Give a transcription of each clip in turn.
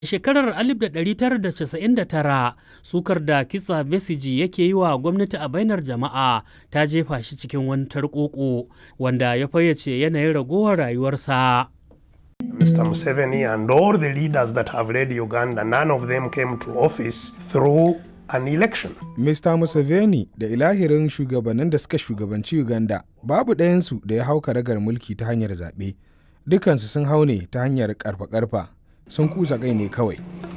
shekarar 1999 sukar da kitsa besiji yake yi wa gwamnati a bainar jama'a ta jefa shi cikin wani tarkoko wanda ya fayyace yanayin ragowar rayuwarsa. Mr. Museveni and all the leaders that have led Uganda, none of them came to office through an election. Mr. Museveni da ilahirin shugabannin da suka shugabanci Uganda babu ɗayansu da ya hau karagar mulki ta hanyar zaɓe. Dukansu sun hau ne ta hanyar ƙarfa-ƙarfa sun kusa kai ne kawai.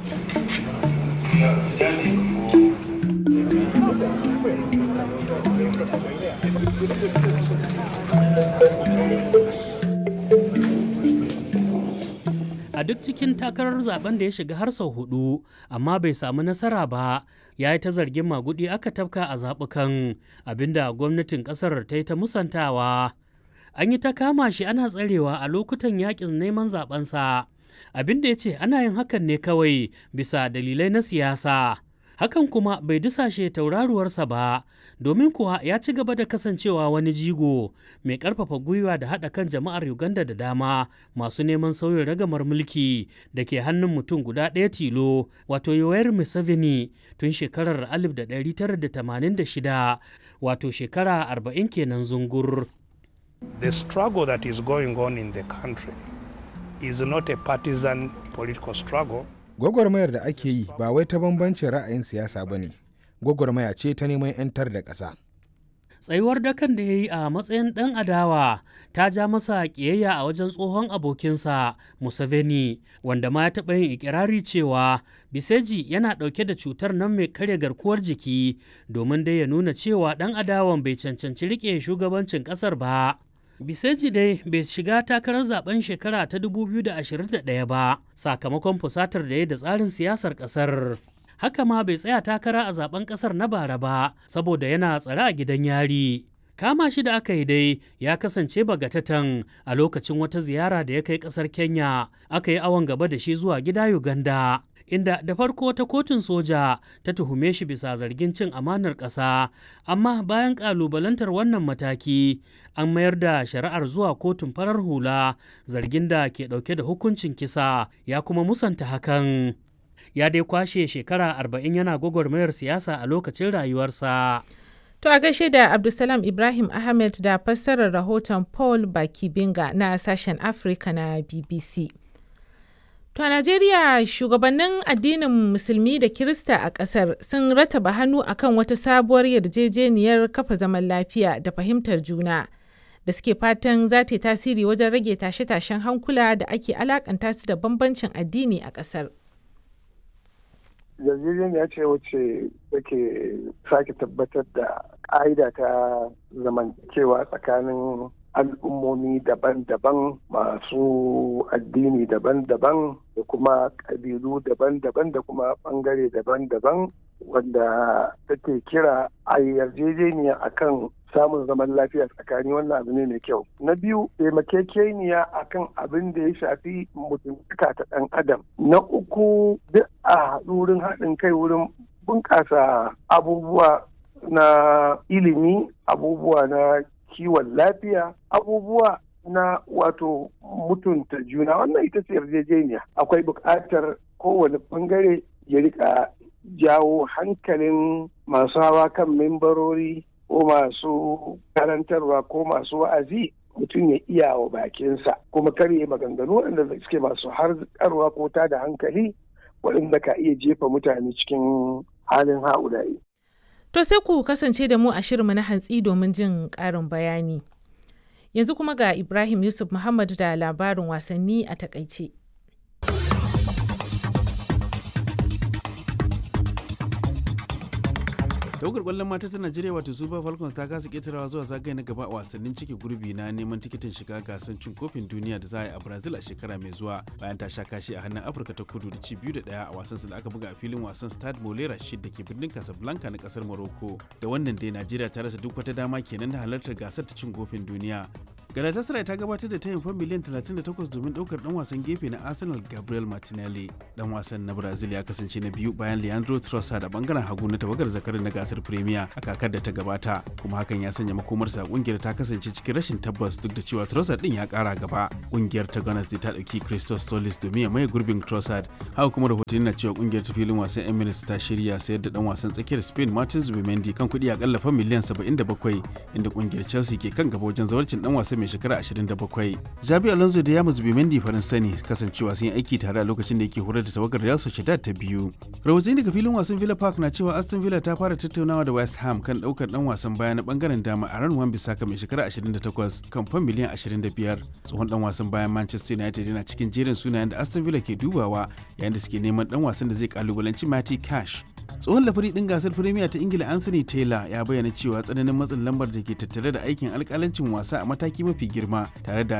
a duk cikin takarar zaben da ya shiga har sau hudu amma bai samu nasara ba ya yi ta zargin magudi aka tafka a zaɓukan abinda gwamnatin ƙasar ta yi ta musantawa an yi ta kama shi ana tsarewa a lokutan yakin neman zabensa abinda ya ce ana yin hakan ne kawai bisa dalilai na siyasa hakan kuma bai dusashe tauraruwarsa ba domin kuwa ya ci gaba da kasancewa wani jigo mai karfafa gwiwa da haɗa kan jama'ar uganda da dama masu neman sauyin ragamar mulki da ke hannun mutum guda ɗaya tilo wato yoweri museveni tun shekarar 1986 wato shekara 40 kenan zungur The struggle that is going on in the country is not a partisan political struggle. Gwagwarmayar da ake yi ba wai ta bambancin ra'ayin siyasa ba ne, gwagwarmaya ce ta neman 'yantar da ƙasa. tsayuwar dakan da ya yi a matsayin ɗan adawa ta ja masa ƙiyayya a wajen tsohon abokinsa Museveni wanda ma ya taɓa yin ikirari cewa Biseji yana ɗauke da cutar nan mai karya garkuwar jiki domin dai ya nuna cewa ɗan adawan bai cancanci riƙe shugabancin ƙasar ba. Biseji dai bai shiga takarar zaben shekara ta 2021 ba sakamakon fusatar da ya da tsarin siyasar ƙasar. haka ma bai tsaya takara a zaben kasar na bara ba saboda yana tsare a gidan yari kama shi da aka yi dai ya kasance bagatatan a lokacin wata ziyara da ya kai kasar kenya aka yi awon gaba da shi zuwa gida uganda inda da farko ta kotun soja ta tuhume shi bisa zargin cin amanar ƙasa amma bayan ƙalubalantar wannan mataki an mayar da shari'ar zuwa kotun farar hula zargin da ke ɗauke da hukuncin kisa ya kuma musanta hakan ya dai kwashe shekara arba'in yana gwagwarmayar siyasa a lokacin rayuwarsa. To a gaishe da Abdulsalam Ibrahim Ahmed da fassarar rahoton Paul Bakibinga na sashen Afirka na BBC. To a Najeriya shugabannin addinin Musulmi da Kirista a ƙasar sun rataba hannu akan wata sabuwar yarjejeniyar kafa zaman lafiya da fahimtar juna da suke fatan za ta yi tasiri wajen rage tashe-tashen hankula da ake alakanta su da bambancin addini a ƙasar. yarjejeniya ce wacce take sake tabbatar da ƙa'ida ta zamantakewa tsakanin al'ummomi daban-daban masu addini daban-daban da kuma ƙabilu daban-daban da kuma ɓangare daban-daban wanda take kira a yarjejeniya akan samun zaman lafiya tsakani wannan abu ne mai kyau na biyu taimakekeniya akan abin da ya shafi mutuntaka ta ɗan adam na uku duk a haɗu wurin haɗin kai wurin bunƙasa abubuwa na ilimi abubuwa na kiwon lafiya abubuwa na wato mutunta juna wannan ita ce yarjejeniya akwai buƙatar kowane ɓangare ya rika jawo hankalin masu hawa kan membarori ko masu karantarwa ko masu wa'azi mutum ya iya wa bakinsa kuma karye maganganu waɗanda suke masu harkarwa ko ta da hankali waɗanda ka iya jefa mutane cikin halin ha'ulayi. To sai ku kasance da mu a shirinmu na hantsi domin jin ƙarin bayani. Yanzu kuma ga Ibrahim Yusuf Muhammad da labarin wasanni a takaice. tawagar kwallon mata ta najeriya wato super falcons ta kasa ketarawa zuwa zagaye na gaba a wasannin cike gurbi na neman tikitin shiga gasar cin kofin duniya da za a yi a brazil a shekara mai zuwa bayan ta sha kashi a hannun afirka ta kudu da ci biyu da daya a wasan da aka buga a filin wasan stade molera shid da ke birnin casablanca na kasar morocco da wannan dai najeriya ta rasa duk wata dama kenan da halartar gasar ta cin kofin duniya Galatasaray ta gabatar da tayin fan miliyan 38 domin daukar dan wasan gefe na Arsenal Gabriel Martinelli. Dan wasan na Brazil ya kasance na biyu bayan Leandro Trossard a bangaren hagu na tawagar zakarin na gasar Premier a kakar da ta gabata, kuma hakan ya sanya makomarsa a kungiyar ta kasance cikin rashin tabbas duk da cewa Trossard din ya kara gaba. Kungiyar ta Gunners ta dauki Christos Solis domin ya maye gurbin Trossard. Haka kuma rahotanni na cewa kungiyar ta filin wasan Emirates ta shirya sayar da dan wasan tsakiyar Spain Martin Zubimendi kan kuɗi akalla fan miliyan 77 inda kungiyar Chelsea ke kan gaba wajen zawarcin dan wasan mai shekara 27. Jabi Alonso da Yamus Bimendi Faransa ne kasancewa sun yi aiki tare a lokacin da yake horar da tawagar Real Sociedad ta biyu. Rahotanni daga filin wasan Villa Park na cewa Aston Villa ta fara tattaunawa da West Ham kan daukar dan wasan baya na bangaren dama a ran Wan-Bissaka mai shekara 28 kan fan miliyan 25. Tsohon dan wasan bayan Manchester United yana cikin jerin sunayen da Aston Villa ke dubawa yayin da suke neman dan wasan da zai kalubalanci Matty Cash. tsohon lafari din gasar firimiya ta ingila anthony taylor ya bayyana cewa tsananin matsin lambar da ke tattare da aikin alkalancin wasa a mataki mafi girma tare da